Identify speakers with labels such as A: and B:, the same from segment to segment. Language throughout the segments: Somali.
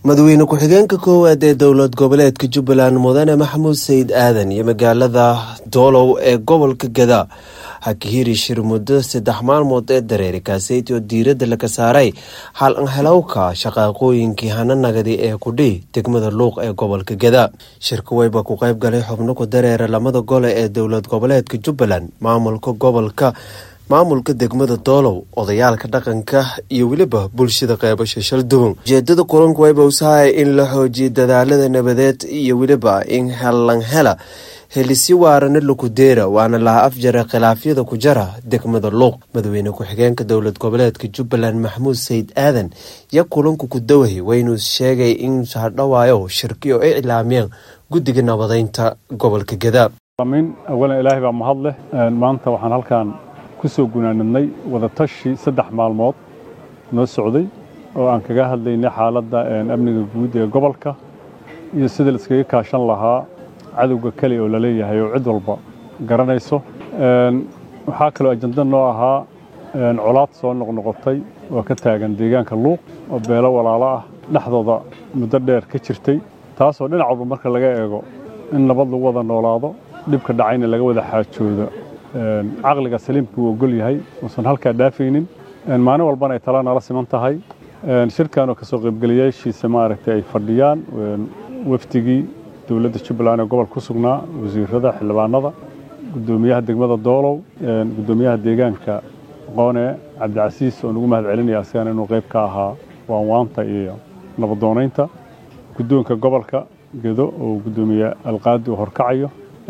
A: madaxweyne ku-xigeenka koowaad ee dowlad goboleedka jubbaland mudane maxamuud sayid aadan iyo magaalada doolow ee gobolka gada hakihiri shir muddo saddex maalmood ee dareeri kaaseyti oo diiradda laga saaray hal anhelowka shaqaaqooyinkii hananagadi ee kudhi degmada luuq ee gobolka gada shirka weyba ku qayb galay xubno ku dareera lamada gole ee dowlad goboleedka jubbaland maamulka gobolka maamulka degmada doolow odayaalka dhaqanka iyo weliba bulshada qeybasha shalduwan ujeedada kulanku wayba usahay in la xoojiyo dadaalada nabadeed iyo weliba in hellanhela helisi waarana lakudeera waana laha afjara khilaafyada ku jara degmada luuq madaxweyne ku-xigeenka dowlad goboleedka jubbaland maxamuud sayid aadan iyo kulanku ku dawahay waynuu sheegay in hadhawaayo shirkiyo ay iclaamiyeen guddiga nabadeynta gobolka gada
B: awalan ilaahay baa mahad leh maanta waxaan halkan kusoo gunaanadnay wadatashi saddex maalmood noo socday oo aan kaga hadlaynay xaaladda amniga guud ee gobolka iyo sida la iskaga kaashan lahaa cadowga keli oo laleeyahay oo cid walba garanayso waxaa kaloo ajanda noo ahaa colaad soo noqnoqotay oo ka taagan deegaanka luuq oo beelo walaalo ah dhexdooda muddo dheer ka jirtay taasoo dhinac walba marka laga eego in nabad lagu wada noolaado dhibka dhacayna laga wada xaajoodo caqliga saliimka uu ogol yahay uusan halkaa dhaafaynin maalin walbana ay tala nala siman tahay shirkan oo kasoo qaybgelayaashiisa maaragtay ay fadhiyaan wafdigii dowladda jubbaland ee gobol ku sugnaa wasiirada xildhibaanada guddoomiyaha degmada doolow guddoomiyaha deegaanka qoone cabdicasiis oo nagu mahad celinaya asigana inuu qayb ka ahaa waanwaanta iyo nabadoonaynta guddoonka gobolka gedo oo guddoomiye alqaadi uu horkacayo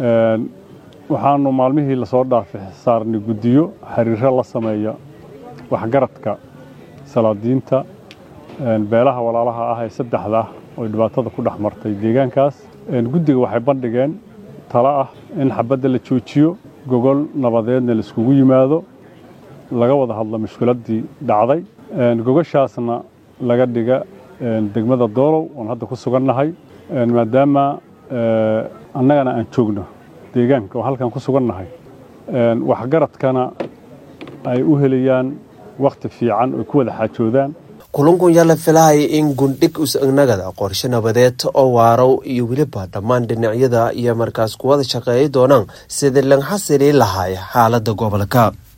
B: waxaanu maalmihii lasoo dhaafay saarnay guddiyo xiriiro la sameeya waxgaradka salaadiinta beelaha walaalaha ah ee saddexda ah oo dhibaatada ku dhex martay deegaankaas guddiga waxay bandhigeen talo ah in xabadda la joojiyo gogol nabadeedna laiskugu yimaado laga wada hadlo mushkiladdii dhacday gogoshaasna laga dhiga degmada doolow oon hadda ku sugannahay maadaama annagana aan joogno deegaanka oo halkan ku sugannahay waxgaradkana ay u helayaan wakhti fiican oy ku wada xaajoodaan
A: kulankun yaa la filahaya in gundhig usagnagada qorshe nabadeed oo waarow iyo weliba dhammaan dhinacyada iyo markaas kuwada shaqeeyi doonaan sidii lan xasili lahaay xaaladda gobolka